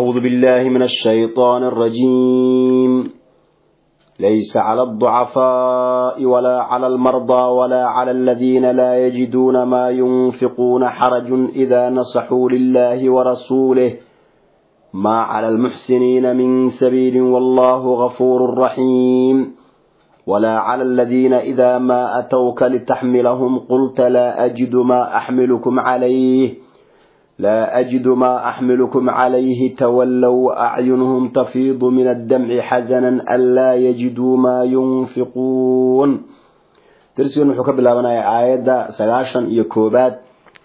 أعوذ بالله من الشيطان الرجيم ليس على الضعفاء ولا على المرضى ولا على الذين لا يجدون ما ينفقون حرج إذا نصحوا لله ورسوله ما على المحسنين من سبيل والله غفور رحيم ولا على الذين إذا ما أتوك لتحملهم قلت لا أجد ما أحملكم عليه لا أجد ما أحملكم عليه تولوا وأعينهم تفيض من الدمع حزنا ألا يجدوا ما ينفقون ترسيون حكب الله من آيات سلاشا يكوبات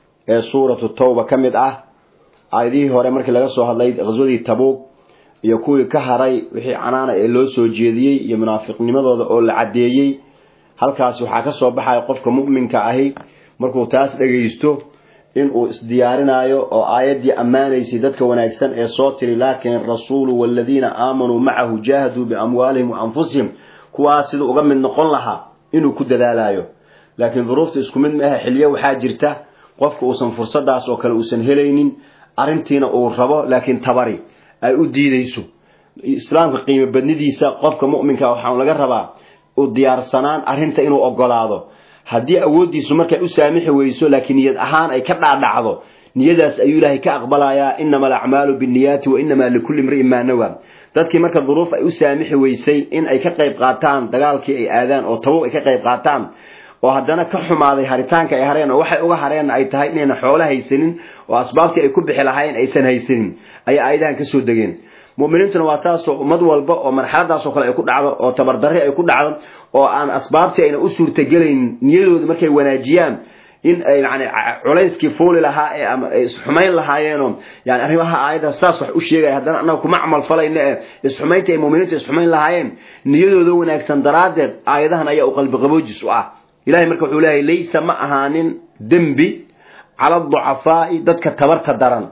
سورة التوبة كمد أه aayadihii hore markii laga soo hadlay qaswadii tabuug iyo kuwii ka haray wixii canaana ee loo soo jeediyey iyo munaafiqnimadooda oo la caddeeyey halkaasi waxaa ka soo baxaya qofka mu'minka ahi markuu taas dhagaysto inuu isdiyaarinayo oo aayaddii ammaanaysay dadka wanaagsan ee soo tiri laakin rasuulu waaladiina aamanuu macahu jaahaduu biamwaalihim wa anfusihim kuwaas siduu uga mid noqon lahaa inuu ku dadaalayo laakiin duruufta isku mid maaha xilyo waxaa jirta qofka uusan fursadaas oo kale uusan helaynin arrintiina uu rabo laakiin tabari ay u diidayso islaamka qiimo badnidiisa qofka mu'minka waxaa laga rabaa u diyaarsanaan arrinta inuu ogolaado haddii awooddiisu markay u saamixi weyso laakiin niyad ahaan ay ka dhaadhacdo niyadaas ayuu ilaahay ka aqbalayaa inama alacmaalu binniyaati wa inamaa likulli imri'in maa nawa dadkii marka duruuf ay u saamixi weysay in ay ka qayb qaataan dagaalkii ay aadaan oo tabow ay ka qayb qaataan oo haddana ka xumaaday haritaanka ay hareen oo waxay uga hareenna ay tahay inayna xoolo haysanin oo asbaabtii ay ku bixi lahaayeen aysan haysanin ayay aayadahan ka soo degeen mu'miniintuna waa saasoo ummad walba oo marxaladaasoo kale ay ku dhacdo oo tabardarri ay ku dhacdo oo aan asbaabtii ayna u suurtagelayn niyadooda markay wanaajiyaan in ay yani culayskii fuuli lahaa ee ama ay isxumayn lahaayeenoo yani arrimaha aayadda saas wax u sheegaya haddana annaga kuma camal falayna ee isxumaynta ay mu'miniinta isxumayn lahaayeen niyadooda wanaagsan daraaddeed aayadahan ayaa u qalbi qaboojis u ah ilahay marka wuxuu leeyahay laysa ma ahaanin dembi cala ducafaa'i dadka tabarta daran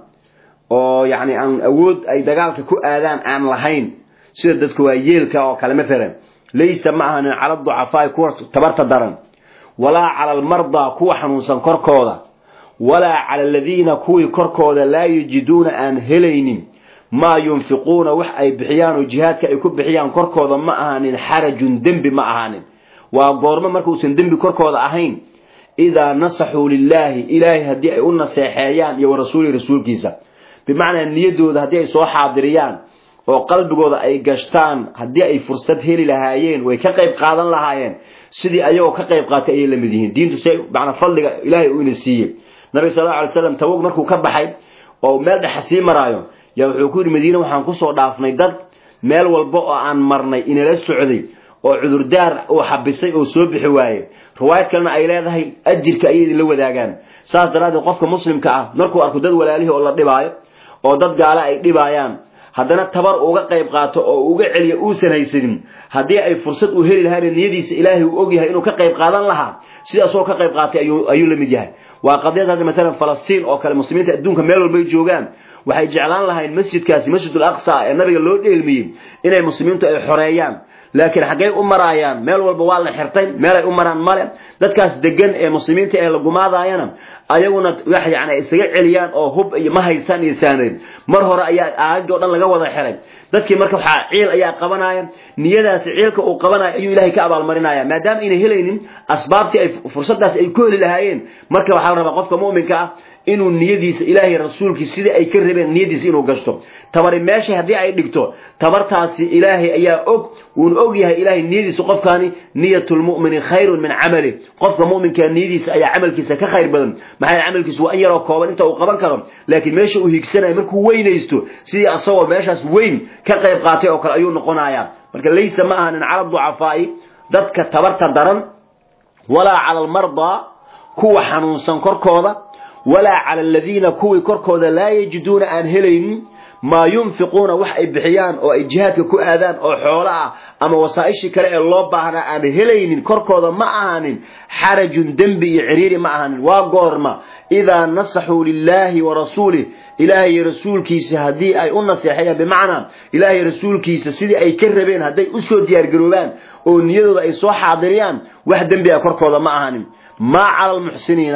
oo yacni aan awood ay dagaalka ku aadaan aan lahayn sida dadka waa yeelka oo kale maalan laysa ma ahaanin cala ducafaa'i kuwa tabarta daran walaa cala almardaa kuwa xanuunsan korkooda walaa cala aladiina kuwii korkooda laa yajiduuna aan helaynin maa yunfiquuna wax ay bixiyaan oo jihaadka ay ku bixiyaan korkooda ma ahaanin xarajun dembi ma ahaanin waa goormo markuusan dembi korkooda ahayn idaa nasaxuu lilaahi ilaahay haddii ay u naseexeeyaan iyo warasuulihi rasuulkiisa bimacnaa niyadooda haddii ay soo xaadiriyaan oo qalbigooda ay gashtaan haddii ay fursad heli lahaayeen way ka qayb qaadan lahaayeen sidii ayagoo ka qayb qaatay ayay la mid yihiin diintu se manaa fadliga ilaahay uu ina siiyey nabiga sal alla alay slam tabog markuu ka baxay oo meel dhexa sii maraayo yaa wuxuu ku yidhi madiine waxaan kusoo dhaafnay dad meel walba oo aan marnay inala socday oo cudurdaar uu xabisay oo soo bixi waaye riwaayad kalena ay leedahay ajirka ayay idinla wadaagaan saas daraaddeed qofka muslimka ah markuu arko dad walaalihii oo la dhibaayo oo dad gaale ay dhibaayaan haddana tabar uga qayb qaato oo uga celiyo uusan haysanin haddii ay fursad u heli lahayn niyadiisa ilaahay uu ogyahay inuu ka qayb qaadan lahaa sidaasoo ka qayb qaatay ayuu la mid yahay waa qadiyad hadda maalan falastiin oo kale muslimiinta adduunka meel walbay joogaan waxay jeclaan lahayn masjidkaasi masjidul aqsa ee nabiga loo dheelmiyey inay muslimiintu ay xoreeyaan laakiin xaggay u maraayaan meel walba waa la xirtay meelay u maraan male dadkaas degan ee muslimiinta ee la gumaadaayana ayaguna wax yani isaga celiyaan oo hub iyo ma haysaan iyo saanayn mar hore ayaa aagii o dhan laga wada xiray dadkii marka waxaa ciil ayaa qabanaya niyadaasi ciilka uu qabanayo ayuu ilaahay ka abaalmarinaya maadaama ayna helaynin asbaabtii ay fursadaas ay ku heli lahaayeen marka waxaa la rabaa qofka mu'minka ah inuu niyadiisa ilaahay rasuulkiisa sidii ay ka rabeen niyadiisa inuu gashto tabari meesha haddii ay dhigto tabartaasi ilaahay ayaa og wuuna og yahay ilaahay niyadiisa qofkaani niyatulmu'mini khayrun min camali qofka mu'minka niyadiisa ayaa camalkiisa ka khayr badan maxaa camalkiisu waa in yaroo kooban inta uu qaban karo laakiin meesha uu higsanayo markuu weynaysto sidii asagoo meeshaas weyn ka qayb qaatay oo kale ayuu noqonayaa marka laysa ma ahanin cala ducafaa'i dadka tabarta daran walaa cala almardaa kuwa xanuunsan korkooda walaa cala aladiina kuwii korkooda laa yajiduuna aan helaynin maa yunfiquuna wax ay bixiyaan oo ay jihaadka ku aadaan oo xoolo ah ama wasaa-ishii kale ee loo baahnaa aan helaynin korkooda ma ahanin xarajun dembi iyo ciriiri ma ahanin waa goorma idaa nasaxuu lilaahi wa rasuulih ilaahay rasuulkiisa haddii ay u naseexayaan bimacnaa ilaahay rasuulkiisa sidii ay ka rabeen hadday usoo diyaargaroobaan oo niyadooda ay soo xaadiriyaan wax dembi ah korkooda ma ahanin maa cala almuxsiniina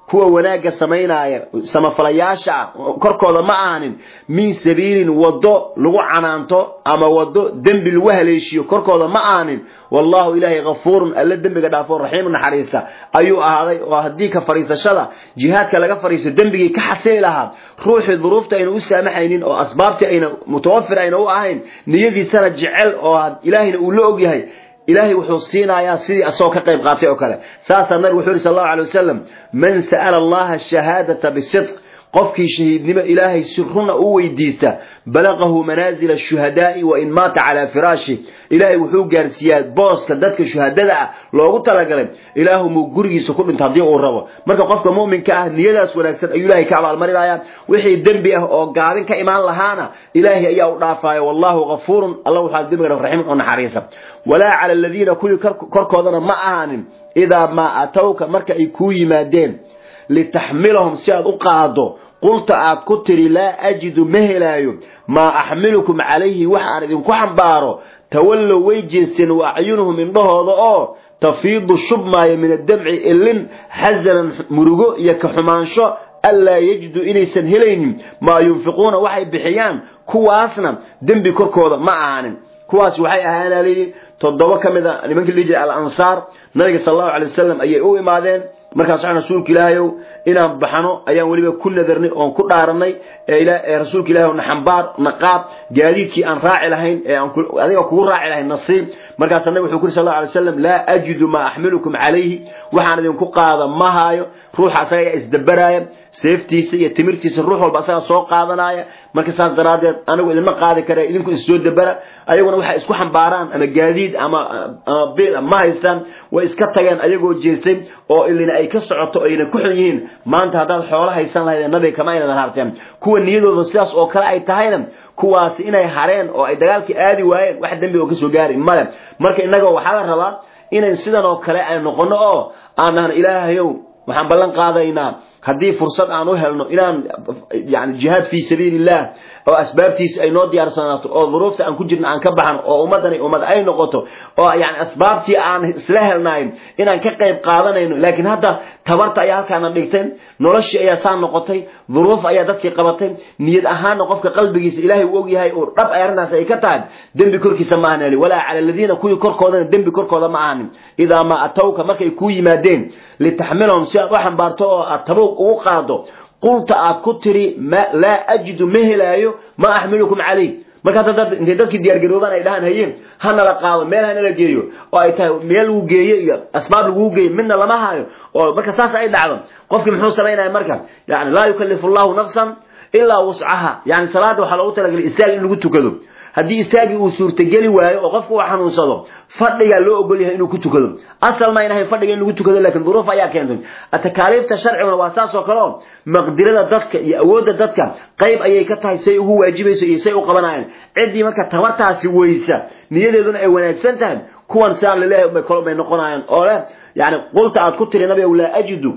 kuwa wanaagga samaynaya samafalayaasha ah korkooda ma ahanin min sabiilin wado lagu canaanto ama wado dembi lagu haleeshiyo korkooda ma ahanin wallahu ilaahay kafuurun alla dembiga dhaafo raxiimu naxariista ayuu ahaaday oo haddii ka fariisashada jihaadka laga fariisto dembigii ka xasili lahaa ruuxii duruufta ayna u saamaxaynin oo asbaabtii ayna mutawafir ayna u ahayn niyadiisana jecel oo ilaahayna uu la ogyahay ilaahay wuxuu siinayaa sidii asagoo ka qayb qaatay oo kale saasaa nabigu wuxuu yidhi sal allahu alay wasalam man sa'ala allaha ashahaadata bisidq qofkii shahiidnimo ilaahay si runa u weydiista balaqahu manaazila ashuhadaa'i wa in maata calaa firaashi ilaahay wuxuu gaarsiiyaa booska dadka shuhadada ah loogu talagalay ilaahu muu gurigiisa ku dhinto haddii uu rabo marka qofka mu'minka ah niyadaas wanaagsan ayuu ilaahay ka abaalmarinayaa wixii dembi ah oo gaabin ka imaan lahaana ilaahay ayaa u dhaafaya wallahu kafuurun alla waxaa dembiga raxiim u naxariisa walaa cala aladiina kuwii korkoodana ma ahaanin idaa maa atowka marka ay kuu yimaadeen litaxmilahum si aad u qaado qulta aad ku tiri laa ajidu ma helaayo maa axmilukum calayhi wax aan idinku xambaaro tawallow way jeesteen wa acyunuhum indhahooda oo tafiidu shubmaayo min addamci ilin xasanan murugo iyo ka xumaansho anlaa yajidu inaysan helaynin maa yunfiquuna waxay bixiyaan kuwaasna dembi korkooda ma ahaanin kuwaas waxay ahaana layidhi toddoba ka mid a nimankii lihi jiray alansaar nabiga sal allahu alay wasalam ayay u imaadeen markaas waxaan rasuulka ilaahayow inaan baxno ayaan weliba ku nadarnay oon ku dhaaranay ee rasuulka ilahay na xambaar na qaad gaadiidkii aan raaci lahayn ee aan adiga kugu raaci lahayn nasiib markaasa nabig wuxuu ku yiri sal allahu alay wasalam laa ajidu maa axmilukum calayhi waxaan idinku qaada ma haayo ruuxa asaga ayaa isdabaraaya seeftiisa iyo timirtiisa ruux walba asaga soo qaadanaya marka saas daraaddeed anigu idinma qaadi kara idinku issoo dabara ayaguna waxay isku xambaaraan ama gaadiid ama ama bil ma haystaan way iska tageen ayagoo jeestay oo ilina ay ka socoto ayna ku xun yihiin maanta haddaad xoolo haysan lahayd nabiga kama aynadan harteen kuwa niyadooda sidaas oo kale ay tahayna kuwaasi inay hareen oo ay dagaalkii aadi waayeen wax dembi oo kasoo gaari male marka innaga waxaa la rabaa inayn sidan oo kale ay noqono oo aan nahno ilaahayow waxaan ballan qaadaynaa haddii fursad aan u helno inaan yani jihaad fii sabiili illah oo asbaabtiisa ay noo diyaarsanaato oo duruufta aan ku jirna aan ka baxno oo ummadani ummad ay noqoto oo yani asbaabtii aan isla helnayn inaan ka qayb qaadanayno laakiin hadda tabarta ayaa halkaana dhigtay noloshii ayaa saa noqotay duruuf ayaa dadkii qabatay niyad ahaanna qofka qalbigiisa ilaahay uu ogyahay oo dhab ay arrintaas ay ka tahay dembi korkiisa ma ahan walaa cala aladiina kuwii korkoodana dembi korkooda ma ahanin idaa maa atawka markay kuu yimaadeen litaxmilahum si aad u xambaarto oo aad tabuuq ugu qaado qulta aad ku tiri laa ajidu ma helaayo ma axmilukum calayh marka hadda intay dadkii diyaargaroobaan ay dhahaan haye hanala qaado meel hanala geeyo oo ay tahay meel lagu geeyo iyo asbaab laguu geeyo midna lama hayo oo marka saas ay dhacdo qofkii muxuu samaynaya marka yani laa yukallifu allahu nafsan ilaa wuscaha yani salaada waxaa loogu talagalay istaag in lagu tukado haddii istaagii uu suurtageli waayo oo qofku uu xanuunsado fadhigaa loo ogol yahay inuu ku tukado asal ma inahay fadhiga in lagu tukado laakiin duruuf ayaa keentay takaaliifta sharciguna waa saas oo kale oo maqdirada dadka iyo awoodda dadka qayb ayay ka tahay say ugu waajibayso iyo say u qabanayaan ciddii marka tabartaasi weysa niyadeeduna ay wanaagsan tahay kuwan siaan laleeyahay bay kol bay noqonayaan oo leh yani qulta aad ku tiri nabiga laa ajidu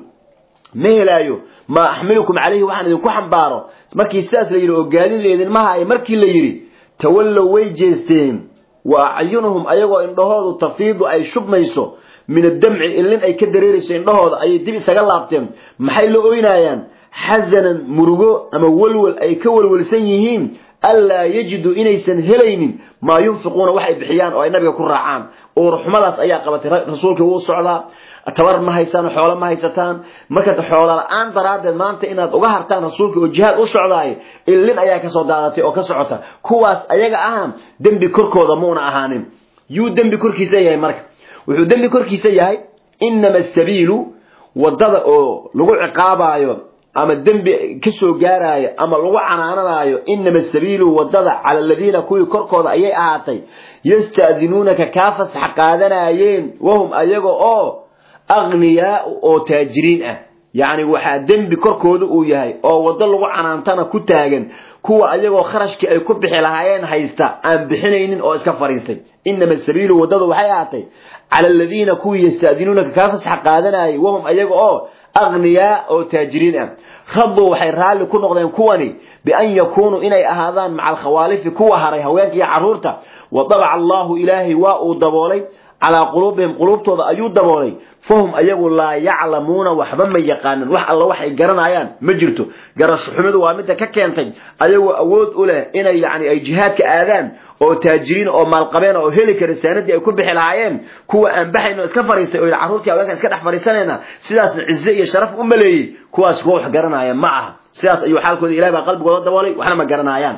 ma helaayo maa axmilukum calayhi waxaan idinku xambaaro markii sidaas la yidhi oo gaadid laydinma haayo markii la yidhi tawallow way jeesteen wa acyunuhum ayagoo indhahoodu tafiidu ay shubmayso min addamci ilin ay ka dareerayso indhahooda ayay dib isaga laabteen maxay la oynaayaan xasanan murugo ama welwel ay ka welwelsan yihiin anlaa yajidu inaysan helaynin maa yunfiquuna wax ay bixiyaan oo ay nabiga ku raacaan uurxumadaas ayaa qabatay rasuulkii wuu socdaa tabar ma haysaan xoolo ma haysataan marka xoolo la-aan daraaddeed maanta inaad uga hartaan rasuulka oo jihaad u socdaay ilin ayaa kasoo daadatay oo ka socota kuwaas ayaga aha dembi korkooda muuna ahaanin yuu dembi korkiisa yahay marka wuxuu dembi korkiisa yahay inama asabiilu wadada oo lagu ciqaabaayo ama dembi kasoo gaaraayo ama lagu canaananayo inama asabiilu wadada cala aladiina kuwii korkooda ayay ahaatay yasta'dinuunaka kaa fasax qaadanayeen wahum ayaga oo akhniyaa oo taajiriin ah yacni waxaa dembi korkooda uu yahay oo waddo lagu canaantana ku taagan kuwa ayagoo kharashkii ay ku bixi lahaayeen haysta aan bixinaynin oo iska fadhiistay inama sabiilu waddadu waxay ahaatay cala aladiina kuwii yasta'dinuunaka kaa fasax qaadanayay wahum ayaga oo akhniyaa oo taajiriin ah raduu waxay raalli ku noqdeen kuwani bian yakuunuu inay ahaadaan maca alkhawaalifi kuwa haray haweenka iyo carruurta wa dabaca allahu ilaahay waa uu daboolay calaa quluubihim quluubtooda ayuu daboolay fahum ayagu laa yaclamuuna waxba ma yaqaanin wax alla waxay garanayaan ma jirto garasho xumidu waa midda ka keentay ayagoo awood u leh inay yani ay jihaadka aadaan oo taajiriin oo maalqabeen oo heli kara saanadii ay ku bixi lahaayeen kuwa aan baxayn oo iska fariistay oo carruurtii haweenkan iska dhex fariisanayna sidaasna cize iyo sharaf u maleeyey kuwaas kuwa wax garanaya ma aha sidaas ayuu xaalkooda ilahi baa qalbigooda daboolay waxna ma garanaayaan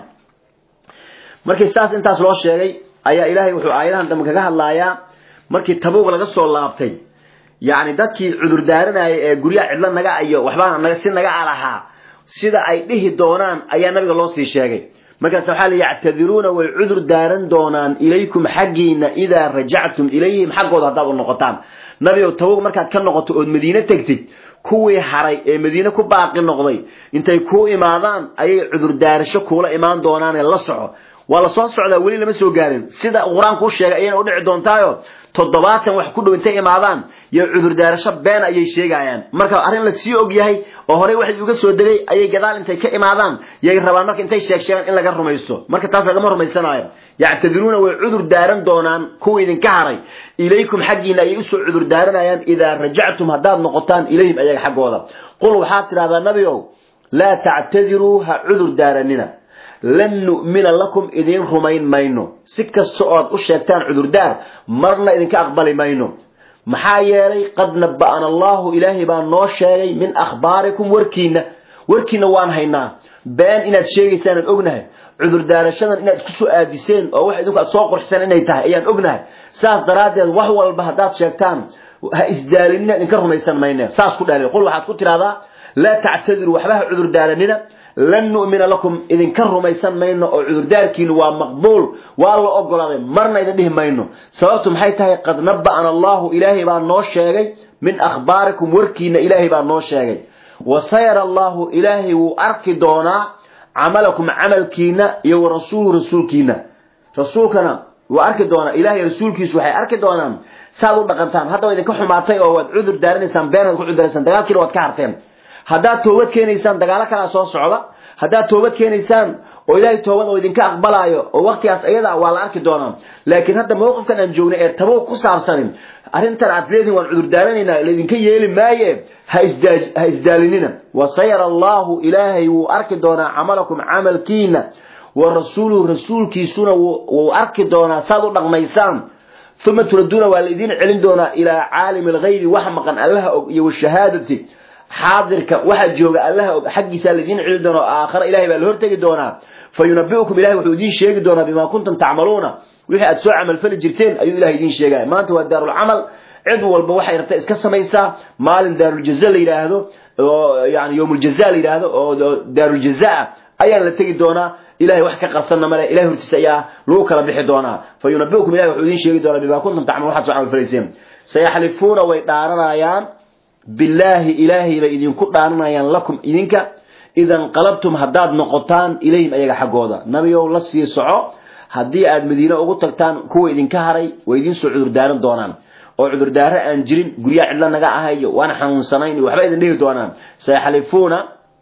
markii saas intaas loo sheegay ayaa ilaahay wuxuu aayadahan dambe kaga hadlayaa markii tabuuq laga soo laabtay yacni dadkii cudur daaranayay ee guryaha cidlo naga iyo waxbaa si naga alahaa sida ay dhihi doonaan ayaa nabiga loo sii sheegay markaas waxaa la yactadiruuna way cudur daaran doonaan ilaykum xaggiina idaa rajactum ilayhim xaggooda haddaad u noqotaan nabigow tabuuq markaad ka noqoto ood madiine tegtid kuwii haray ee madiine ku baaqi noqday intay kuu imaadaan ayay cudur daarasho kuula imaan doonaanee la soco waa la soo socdaa weli lama soo gaarin sida qur-aanku u sheegay ayayna udhici doontaayo toddobaatan wax ku dhow intay imaadaan iyo cudurdaarasho been ayay sheegayaan marka arrin la sii og yahay oo horey waxay uga soo degay ayay gadaal intay ka imaadaan yay rabaan marka intay sheeg sheegaan in laga rumaysto marka taas lagama rumaysanaayo yactadiruuna way cudur daaran doonaan kuwa idinka haray ilaykum xaggiina ayay usoo cudur daaranayaan idaa rajactum haddaad noqotaan ilayhim ayaga xaggooda qul waxaad tidhahdaa nabiow laa tactadiruu ha cudur daaranina lan nu'mina lakum idiin rumayn mayno si kasta ood u sheegtaan cudurdaar marna idinka aqbali mayno maxaa yeelay qad naba'ana allahu ilaahay baa noo sheegay min akhbaarikum warkiina warkiina waan haynaa been inaad sheegaysaan ognahay cudurdaarashadan inaad isku soo aadiseen oo wax idinku aad soo qorxiseen inay tahay ayaan ognahay saas daraaddeed wax walba haddaad sheegtaan ha isdaalinina idinka rumaysan mayne saas ku dhaalay qul waxaad ku tidhahdaa laa tactadiru waxba ha cudurdaaranina lan nu'mina lakum idinka rumaysan mayno oo cudurdaarkiinu waa maqbuul waa la ogolaaday marna idin dhihi mayno sababtu maxay tahay qad naba'ana allahu ilaahay baa noo sheegay min akhbaarikum warkiina ilaahay baa noo sheegay wa sayara allahu ilaahay wuu arki doonaa camalakum camalkiina iyo wa rasuulu rasuulkiina rasuulkana wuu arki doonaa ilahay rasuulkiisu waxay arki doonaan saad u dhaqantaan hadda waa idinka xumaatay oo waad cudur daaranaysaan beenaad ku cuduraysaan dagaalkiina waad ka harteen haddaad toobad keenaysaan dagaalo kalaa soo socda haddaad toobad keenaysaan oo ilaahay toobad oo idinka aqbalaayo oo waktigaas ayada waa la arki doonaa laakiin hadda mawqifkan aan joognay ee tabuuq ku saabsanin arrintan aad leedihin waan cudurdaaranaynaa laydinka yeeli maaye ha ha isdaalinina wasayara allahu ilaahay wuu arki doonaa camalakum camalkiina wa rasuuluhu rasuulkiisuna wuu arki doonaa saad u dhaqmaysaan uma turaduuna waa laydin celin doonaa ilaa caalimi alghaybi wax maqan allaha og iyo washahaadati xaadirka waxa jooga allaha og xaggiisaa laydin celin doonaa oo aakhara ilahay baa la hortegi doonaa fa yunabiukum ilahay wuxuu idiin sheegi doonaa bimaa kuntum tacmaluuna wixii aad soo camalfali jirteen ayuu ilahay idiin sheegaya maanta waa daarulcamal cid walba waxay rabta iska samaysaa maalin daaruljaza la yidhaahdo oo yani yowmuljaza la yidhaahdo oo daaruljazaa ayaa la tegi doonaa ilahay wax ka qarsanna male ilahay hortiisa ayaa lagu kala bixi doonaa fa yunabiukum ilahay wuxuu idiin sheegi doonaa bimaa kuntum tacmaluun waxaad soo camalfalayseen sayaxlifuuna way dhaaranayaan billaahi ilaahay bay idinku dhaaranayaan lakum idinka idan qalabtum haddaad noqotaan ilayhim ayaga xaggooda nabigow la sii soco haddii aad madiine ugu tagtaan kuwa idinka haray way idiin soo cudurdaaran doonaan oo cudurdaaro aan jirin guryaha cidlo naga ahayo waan xanuunsanayn waxba idin dhihi doonaan sayaxlifuuna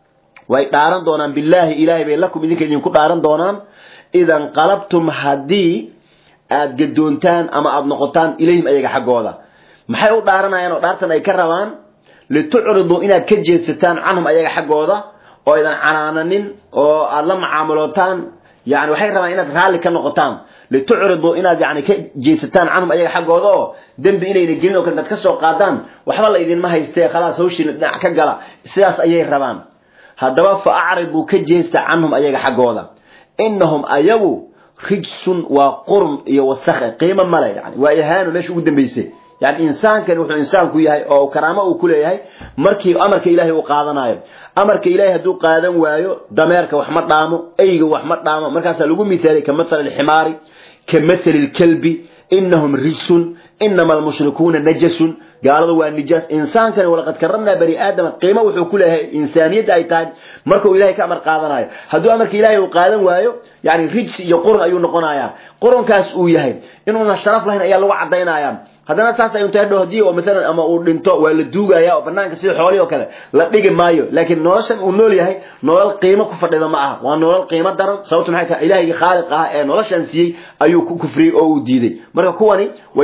way dhaaran doonaan billaahi ilaahay bay lakum idinka idinku dhaaran doonaan idan qalabtum haddii aad gadoontaan ama aada noqotaan ilayhim ayaga xaggooda maxay u dhaaranayaan oo dhaartan ay ka rabaan litucriduu inaad ka jeedsataan canhum ayaga xaggooda oo idan canaananin oo aada la mucaamulootaan yani waxay rabaan inaad raalli ka noqotaan litucriduu inaad yani ka jeedsataan canhum ayaga xaggooda oo dembi inayna gelin oo kale inaad ka soo qaadaan waxba la idinma haystee khalaas hawshiina dhinac ka gala sidaas ayay rabaan haddaba fa acriduu ka jeesta canhum ayaga xaggooda inahum ayagu rijsun waa qurm iyo wasakhe qiimo male yani waa ihaano meesha ugu dambaysay yani insaankani wuxuu insaanku yahay oo karaamo uu ku leeyahay markii amarka ilaahay uu qaadanayo amarka ilaahay hadduu qaadan waayo dameerka wax ma dhaamo eyga wax ma dhaamo markaasaa lagu mithaalay ka mathali alximaari ka mathali lkalbi inahum rijsun inama almushrikuuna najasun gaaladu waa nijaas insaankani walaqad karamnaa bani aadama qiimo wuxuu ku leeyahay insaaniyadda ay tahay markuu ilahay ka amar qaadanayo hadduu amarka ilaahay uu qaadan waayo yani rijsi iyo qurun ayuu noqonayaa qurunkaas uu yahay inuusan sharaf lahayn ayaa lagu caddaynaya haddana saas ay untahay hadii oo maalan ama uu dhinto waa la duugaya oo banaanka sida xoolihii oo kale la dhigi maayo laakiin noloshan uu nool yahay nolol qiimo ku fadhida ma aha waa nolol qiimo daran sababtu maxay tahay ilaahigii khaaliq ah ee noloshan siiyey ayuu ku kufriyey oo uu diiday marka kuwani way idiin dhaaran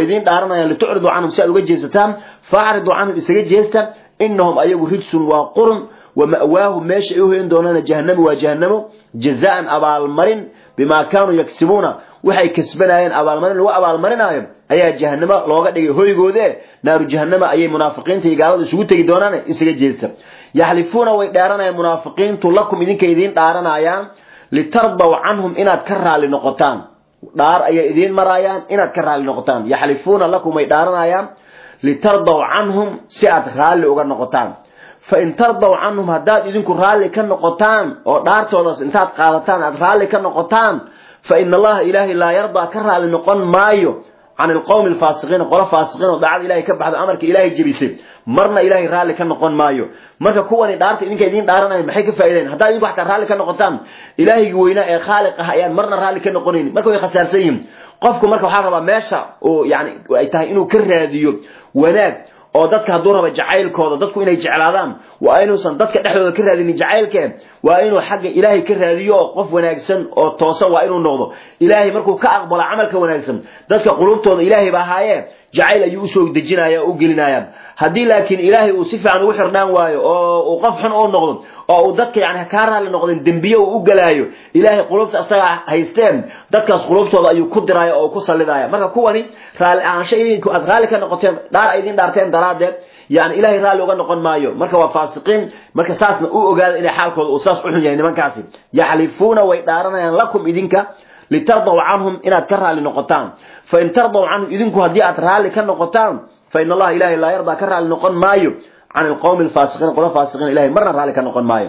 dhaaranayaan litucridu canhum si aad uga jeesataan facridu canhum isaga jeesta inahum ayagu rijsun waa qurun wa ma'waahu meesha ay u hoyan doonaan jahanamo waa jahanamo jazaan abaalmarin bimaa kaanuu yaksibuuna waxay kasbanayeen abaalmarin lagu abaalmarinaayo ayaa jahanamo looga dhigay hoygoode naaru jahanama ayay munaafiqiinta iyo gaaladu isugu tegi doonaan isaga jeesta yaxlifuuna way dheeranayaan munaafiqiintu lakum idinka idiin dhaaranayaan litardaw canhum inaad ka raali noqotaan dhaar ayay idiin maraayaan inaad ka raali noqotaan yaxlifuuna lakum way dhaaranayaan litardaw canhum si aad raalli uga noqotaan fa in tardaw canhum haddaad idinku raalli ka noqotaan oo dhaartoodaas intaad qaadataan aad raalli ka noqotaan fa ina allaha ilaahay laa yardaa ka raalli noqon maayo can ilqowmi alfaasiqiina qolo faasiqiin oo daacada ilahay ka baxdo amarka ilaahay jebisay marna ilaahay raalli ka noqon maayo marka kuwani dhaarta idinka idiin dhaaranayan maxay ka faa'idayn haddaad idinku xataa raalli ka noqotaan ilaahaygi weynaa ee khaaliq ah ayaan marna raalli ka noqonayn marka way khasaarsan yihiin qofku marka waxaa rabaa meesha oo yani ay tahay inuu ka raadiyo wanaag oo dadka hadduu raba jacaylkooda dadku inay jeclaadaan waa inuusan dadka dhexdooda ka raadinin jacaylkee waa inuu xagga ilaahay ka raadiyo oo qof wanaagsan oo toosan waa inuu noqdo ilaahay markuu ka aqbalo camalka wanaagsan dadka qulubtooda ilaahay ba ahaayee jacayl ayuu usoo dejinaya oo u gelinaya haddii laakiin ilaahay uu si fiican ugu xirnaan waayo oo uu qof xun u noqdo oo uu dadka yani kaa raalli noqdeen dembiye uu u galaayo ilaahay qulubta isagaa haysteen dadkaas qulubtooda ayuu ku diraya oo ku sallidaya marka kuwani raalli ahaansho idinku aad raalli ka noqoteen dhaar ay idin dhaarteen daraadeed yani ilaahay raalli uga noqon maayo marka waa faasiqiin marka saasna u ogaada inay xaalkooda uu saas u xun yahay nimankaasi yaxlifuuna way dhaaranayaan lakum idinka litardaw canhum inaad ka raalli noqotaan fain tardaw canhum idinku haddii aad raalli ka noqotaan fain allaha ilahay laa yardaa ka raalli noqon maayo can ilqowmi alfaasiqiin qola faasiqiin ilahay marna raalli ka noqon maayo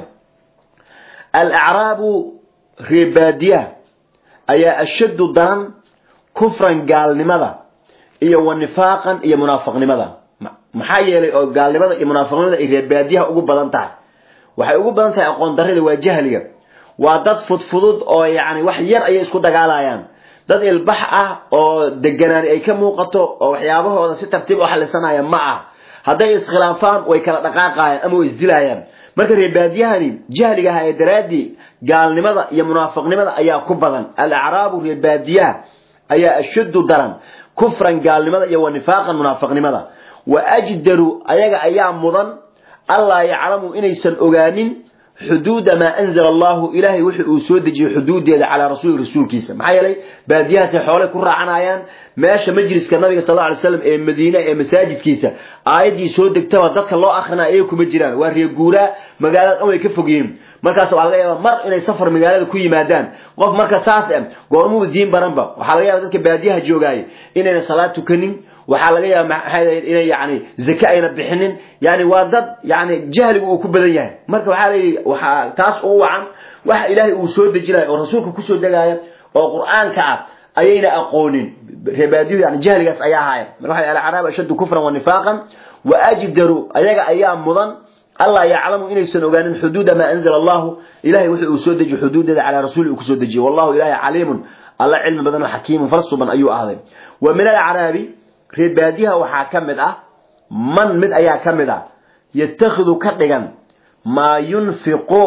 alacraabu reebaadiyaha ayaa ashaddu daran kufran gaalnimada iyo wa nifaaqan iyo munaafiqnimada maxaa yeelay oo gaalnimada iyo munaafiqnimada ay reebaadiyaha ugu badan tahay waxay ugu badan tahay aqoon darrida waa jahliga waa dad fudfudud oo yani wax yar ayay isku dagaalayaan dad ilbax ah oo deganaani ay ka muuqato oo waxyaabahooda si tartiib u xalisanaya ma ah hadday iskhilaafaan way kala dhaqaaqayaan ama way isdilayaan marka reebaadiyahani jahligaha ee daraaddii gaalnimada iyo munaafiqnimada ayaa ku badan alacraabu reebaadiyaha ayaa ashaddu daran kufran gaalnimada iyo wa nifaaqan munaafiqnimada wa ajdaru ayaga ayaa mudan allaa yaclamu inaysan ogaanin xuduuda maa anzala allahu ilaahay wixi uu soo dejiyey xuduudeeda calaa rasuuli rasuulkiisa maxaa yeelay baadiyahaasay xoolay ku raacanayaan meesha majliska nabiga sal lla alay slam ee madiine ee masaajidkiisa aayaddii soo degtaba dadka loo akrinaya iyaga kuma jiraan waa reeguuraa magaalada dhan way ka fog yihiin markaas waxaa laga yaaba mar inay safar magaalada ku yimaadaan qof marka saas eh goormuu diin baranba waxaa laga yaba dadka baadiyaha joogaaya inayna salaad tukanin waxaa laga yaaba maxay inay yani zake ayna bixinin yani waa dad yani jahligu uu ku badan yahay marka waxaa layidhi waxaa taas ugu wacan waxa ilaahay uu soo dejinaya oo rasuulka kusoo degaya oo qur'aanka ah ayayna aqoonin reebaadiyu yani jahligaas ayaa ahaaya marka waxa alacraab ashaddu kufran wa nifaaqan wa ajdaru ayaga ayaa mudan allah yaclamu inaysan ogaanin xuduuda maa anzala allahu ilahay wuxuu uu soo dejiyo xuduudeeda calaa rasuuli uu kusoo dejiye wallahu ilahay caliimun alla cilmi badan oo xakiimun falsuban ayuu ahday wa min alacraabi reebaadiyaha waxaa ka mid ah man mid ayaa ka mid ah yatakhidu ka dhigan maa yunfiqu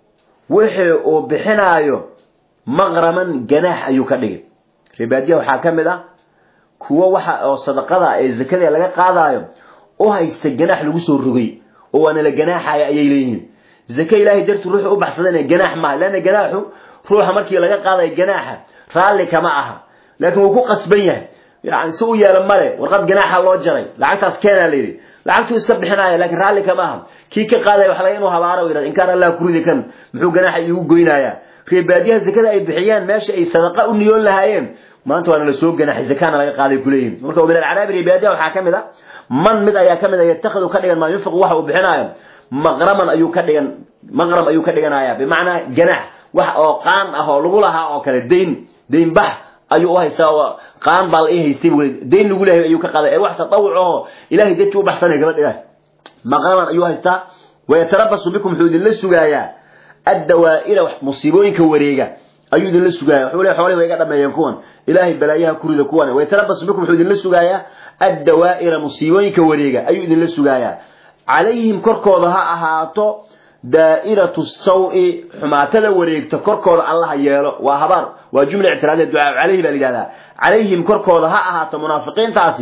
wixii uu bixinaayo maqraman ganaax ayuu ka dhigay reebaadiyaha waxaa ka mid ah kuwo waxa oo sadaqada ee zakada laga qaadaayo u haysta ganaax lagu soo rogay oo waana la ganaaxaya ayay leeyihiin zake ilaahay dartu ruuxu u baxsadana ganaax maaha leanna ganaaxu ruuxa markii laga qaadayo ganaaxa raalli kama aha laakiin wuu ku qasban yahay yani si u yeelo male warqad ganaaxa loo jaray lacagtaas keenaa layidhi lacagtuu iska bixinaya laakiin raalli kama aha kii ka qaadaya waxa laga inuu habaaro yidhahda in kaan allah kuridi kan muxuu ganaaxa iigu goynayaa reebaadiyaha zakada ay bixiyaan meesha ay sadaqa u niyoon lahaayeen maanta waana la soo ganaaxay zakaana laga qaaday kuleeyihin marka min alcaraabi reebaadiyaha waxaa ka mid a man mid ayaa ka mid a yatakhidu ka dhigan maa yunfiqu waxa uu bixinaayo maqraman ayuu ka dhigan maqram ayuu ka dhiganaya bimacnaa ganaax wax oo qaan ah oo lagu lahaa oo kale dayn dayn bax ayuu u haystaa oo qaan baa la ii haystay buu dayn lagu leeyahay ayuu ka qaaday ee wax tatawuc oo ilaahay dadkii u baxsanaya gaba dhigaa maqraman ayuu haystaa wayatarabasu bikum wuxuu idinla sugaayaa addawaa'ira musiibooyinka wareega ayuu idinla sugaaya wuxuu leeyahay xoolahi way iga dhameeyeen kuwan ilaahay balaayaha kurida kuwan wayatarabasu bikum wuxuu idinla sugaayaa addawaa'ira musiibooyinka wareega ayuu idinla sugaayaa calayhim korkooda ha ahaato daa'iratu sawi xumaatada wareegta korkooda allaha yeelo waa habaar waa jumla ictiraadiya ducaa calayhi baa la yidhahdaa calayhim korkooda ha ahaato munaafiqiintaasi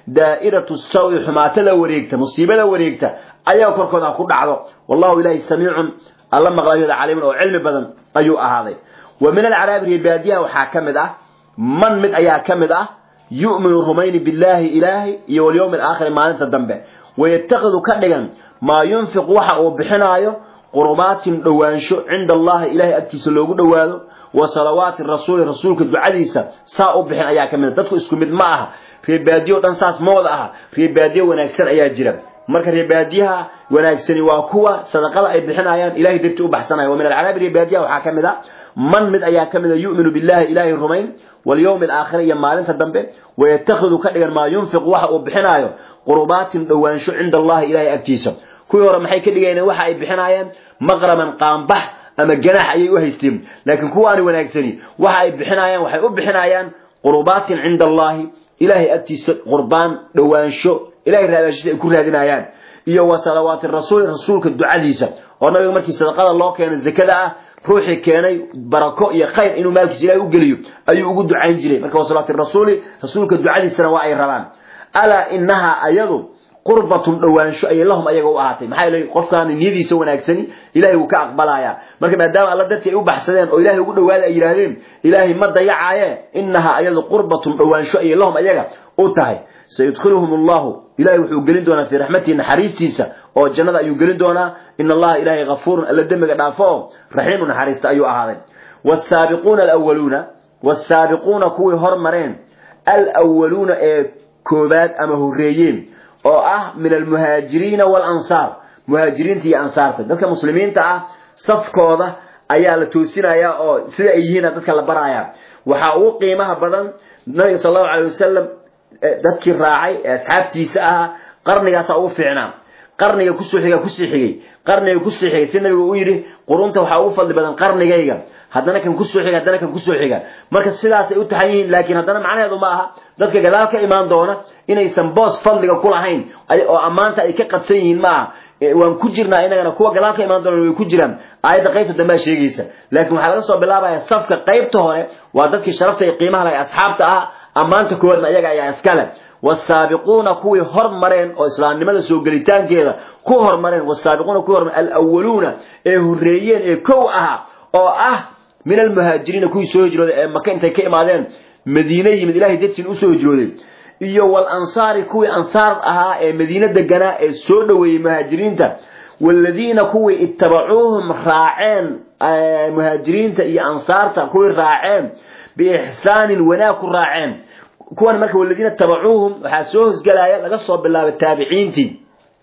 daa'iratu sawi xumaatada wareegta musiibada wareegta ayaga korkooda ku dhacdo wallahu ilaahi samiicun alla maqlayoda caliimun oo cilmi badan ayuu ahaaday wa min alcaraabi reebaadiyaha waxaa ka mid ah man mid ayaa ka mid ah yu'minu rumayni billaahi ilaahi iyo walyowmi alaakhiri maalinta dambe wayattakidu ka dhigan maa yunfiqu waxa uu bixinaayo qurubaatin dhowaansho cinda allahi ilahay agtiisa loogu dhowaado wa salawaati rasuuli rasuulka ducadiisa saa u bixin ayaa ka mid dadku isku mid ma aha reebaadiyo dhan saas ma wada aha reebaadiyo wanaagsan ayaa jira marka reebaadiyaha wanaagsani waa kuwa sadaqada ay bixinayaan ilahay dartii u baxsanaya wa min alcaraabi reebaadiyaha waxaa ka mid a man mid ayaa ka mid a yu'minu billahi ilaahay rumayn walyowmi alaakhira iyo maalinta dambe wayatakhidu ka dhigan maa yunfiqu waxa uu bixinaayo qurubaatin dhowaansho cinda allahi ilahay agtiisa kuwii hore maxay ka dhigayeen waxa ay bixinaayeen maqraman qaambax ama ganaax ayay u haysteen laakiin kuwaani wanaagsani waxa ay bixinayaan waxay u bixinayaan qurubaatin cinda allahi ilahay agtiisa qurbaan dhowaansho ilahay raadaashiisa ay ku raadinayaan iyo wa salawaati rasuuli rasuulka ducadiisa oo nabiga markii sadaqada loo keeno zakada ah ruuxii keenay barako iyo khayr inuu maalkiisa ilahay u geliyo ayuu ugu ducayn jiray marka wa salawaati rasuuli rasuulka ducadiisana waa ay rabaan alaa inahaa ayadu qurbatun dhowaansho ayay lahum ayaga u ahaatay maxaa yeelay qofkaan niyadiisa wanaagsani ilahay wuu ka aqbalayaa marka maadaama alla dartii ay u baxsadeen oo ilahay ugu dhawaada ay yidhaahdeen ilaahay ma dayacaaye inahaa ayadu qurbatun dhowaansho ayay lahum ayaga u tahay sayudkhiluhum allahu ilahay wuxuu gelin doonaa fii raxmatihi naxariistiisa oo jannada ayuu gelin doonaa in allaha ilahay hafuurun alla dembiga dhaafo oo raxiimu naxariista ayuu ahaaday wsaabiquuna alwaluuna wsaabiquuna kuwii hormareen alwaluuna ee koobaad ama horeeyeen oo ah min almuhaajiriina walansaar muhaajiriinta iyo ansaarta dadka muslimiinta ah safkooda ayaa la toosinayaa oo sida ay yihiina dadka la barayaa waxaa ugu qiimaha badan nabiga sal allahu alay wasalam dadkii raacay ee asxaabtiisa ahaa qarnigaasaa ugu fiicnaa qarniga kusoo xiga kusii xigay qarniga kusii xigay si nabigu u yidhi qurunta waxaa ugu fadli badan qarnigayga haddana kan kusoo xiga haddana kan kusoo xiga marka sidaasay u taxan yihiin laakiin haddana macnaheedu ma aha dadka gadaal ka imaan doona inaysan boos fadliga ku lahayn oo ammaanta ay ka qadsan yihiin ma aha waan ku jirnaa inagana kuwa gadaal ka imaan doona way ku jiraan aayadda qaybta dambea sheegaysa laakiin waxaa laga soo bilaabaya safka qaybta hore waa dadkii sharafta iyo qiimaha lahay asxaabta ah ammaanta koowaadna iyaga ayaa iskale wasaabiquuna kuwii hormareen oo islaamnimada soo gelitaankeeda ku hormareen wasaabiquuna kuwii hormareen alwaluuna ee horeeyeen ee kow ahaa oo ah min almuhaajiriina kuwii soo hijrooday ee maka intay ka imaadeen madiine yimid ilahay dartiin usoo hijrooday iyo walansaari kuwii ansaar ahaa ee madiine deganaa ee soo dhoweeyey muhaajiriinta waladiina kuwii ittabacuuhum raaceen muhaajiriinta iyo ansaarta kuwii raaceen biixsaanin wanaag ku raaceen kuwan marka waladiina tabacuuhum waxaa soo hosgelaya laga soo bilaabay taabiciintii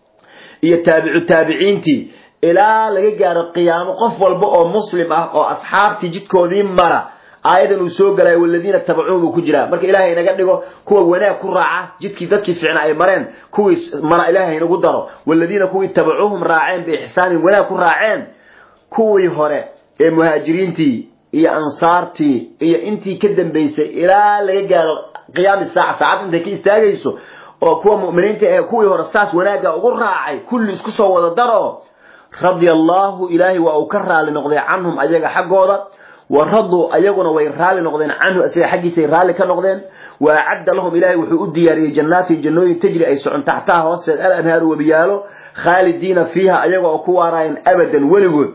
iyo taabicu taabiciintii ilaa laga gaaro qiyaamo qof walba oo muslim ah oo asxaabtii jidkoodii mara aayadan uu soo galaya waladiina tabacuuhum uu ku jiraa marka ilaahay inaga dhigo kuwa wanaag ku raaca jidkii dadkii fiicna ay mareen kuwii mara ilaahay inagu daro waladiina kuwii tabacuuhum raaceen biixsaanin wanaag ku raaceen kuwii hore ee muhaajiriintii iyo ansaartii iyo intii ka dambaysay ilaa laga gaaro qiyaami saaca saacad intay ka istaagayso oo kuwa mu'miniinta ee kuwii hore saas wanaagga ugu raacay kulli isku soo wada daro radia allaahu ilaahay waa uu ka raali noqday canhum ayaga xaggooda wa raduu ayaguna way raali noqdeen canhu isaga xaggiisay raalli ka noqdeen wa acadda lahum ilaahay wuxuu u diyaariyey jannaatin jannooyin tajri ay socon taxtaha hoosteed al anhaaru webiyaalo khaalidiina fiiha ayaga oo ku waaraayeen abadan weligood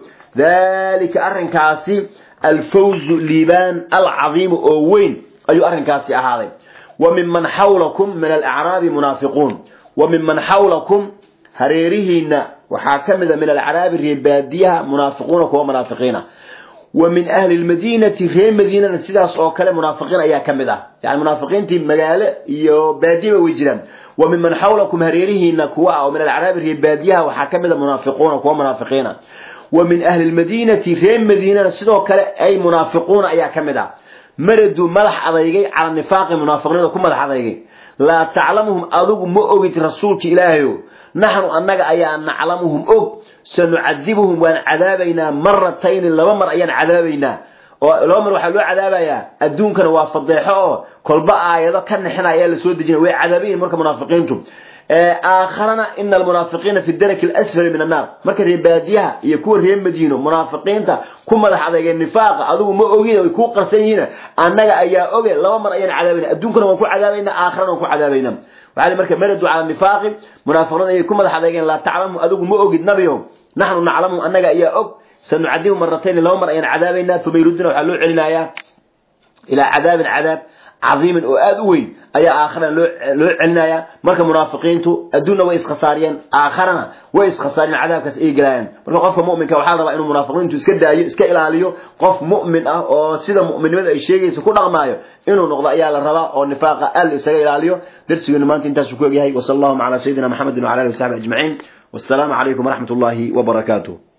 dalika arrinkaasi alfawzu liibaan alcadiimu oo weyn ayuu arrinkaasi ahaaday wa minman xawlakum min alacraabi munaafiquun wa minman xawlakum hareerihiina waxaa ka mid a min alacraabi reebaadiyaha munaafiquuna kuwa munaafiqiina wa min ahli lmadiinati reer madiinana sidaas oo kale munaafiqiin ayaa ka mid ah yani munaafiqiintii magaalo iyo baadiya way jiraan wa minman xawlakum hareerihiina kuwa ah oo min alacraabi reebaadiyaha waxaa ka mid a munaafiquuna kuwa munaafiqiina wa min ahli lmadiinati reer madiinana sidoo kale ay munaafiquuna ayaa ka mid ah maraduu madax adeygay cala nifaaqi munaafiqnimada ku madax adeygay laa taclamuhum adigu ma ogid rasuulka ilaahayo naxnu annaga ayaa naclamuhum og sanucadibuhum waan cadaabaynaa maratayni laba mar ayaan cadaabaynaa oo laba mar waxaa loo cadaabayaa adduunkana waa fadeexo oo kolba aayado ka nexina ayaa lasoo dejinaya way cadaabayihin marka munaafiqiintu aakharana ina almunaafiqiina fi daraki alasfali min annaar marka reer baadiyaha iyo kuwa reer madiino munaafiqiinta ku madax adeegeen nifaaqa adigu ma ogin way kuu qarsan yihiin annaga ayaa oge laba mar ayaan cadaabayna adduunkana waan ku cadaabayna aakharana waan ku cadaabayna waxaa marka maradu cala nifaaqi munaafiqiin ayay ku madax adeegeen laa taclamu adigu ma ogid nabiyo naxnu naclamu annaga ayaa og sanucadibu maratayn laba mar ayaan cadaabaynaa uma yuruduna waxaa loo celinayaa ilaa cadaabin cadaab cadiimin oo aada u weyn ayaa aakharana loo loo celinaya marka munaafiqiintu adduunna way iskhasaariyeen aakharana way iskhasaariyeen cadaabkaas ay gelayaan marka qofka mu'minka waxaa la rabaa inuu munaafiqiintu iska daayo iska ilaaliyo qof mu'min ah oo sida mu'minnimada ay sheegaysa ku dhaqmaayo inuu noqdo ayaa la rabaa oo nifaaqa aad isaga ilaaliyo darsigeenu maanta intaasuu ku egyahay wasala allahuma calaa sayidina maxamedin wacala alihi wasaxbi ajmaciin wassalaamu calaykum waraxmat ullahi wabarakaatuh